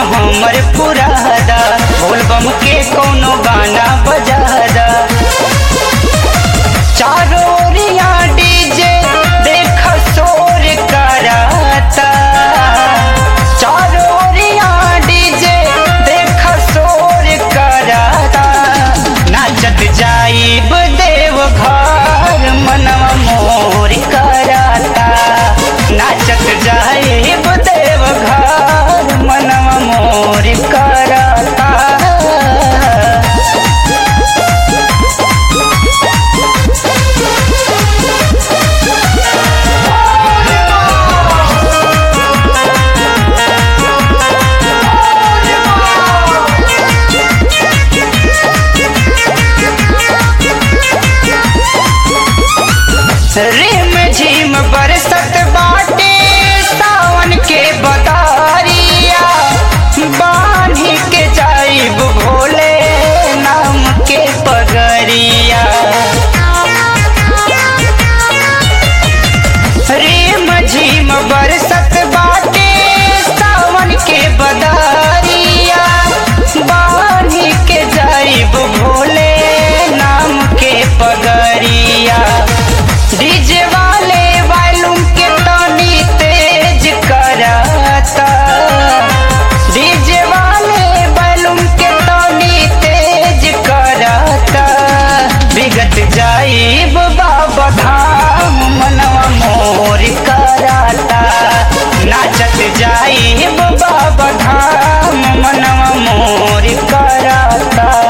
हमर पुरादा बोलबम के कोनो गाना बजादा चारों ओरिया डीजे देख शोर कराता चारों ओरिया डीजे देख शोर कराता नाचत जाइब देव घर मनवा मोर कराता नाचत जाइब देव घर मनवा मोर कराता रिम झिम बरसत बाटे सावन के बदारिया बांधी के जाइब भोले नाम के पगरिया रिम झिम बरसत बाटे सावन के बदारिया बांधी के जाइब भोले नाम के पगरिया डीजे वाले वॉल्यूम के तनी तेज कराता डीजे वाले वॉल्यूम के तनी तेज कराता बिगत जाइब बाबा धाम मनवा मोर कराता नाचत जाइब बाबा धाम मनवा मोर कराता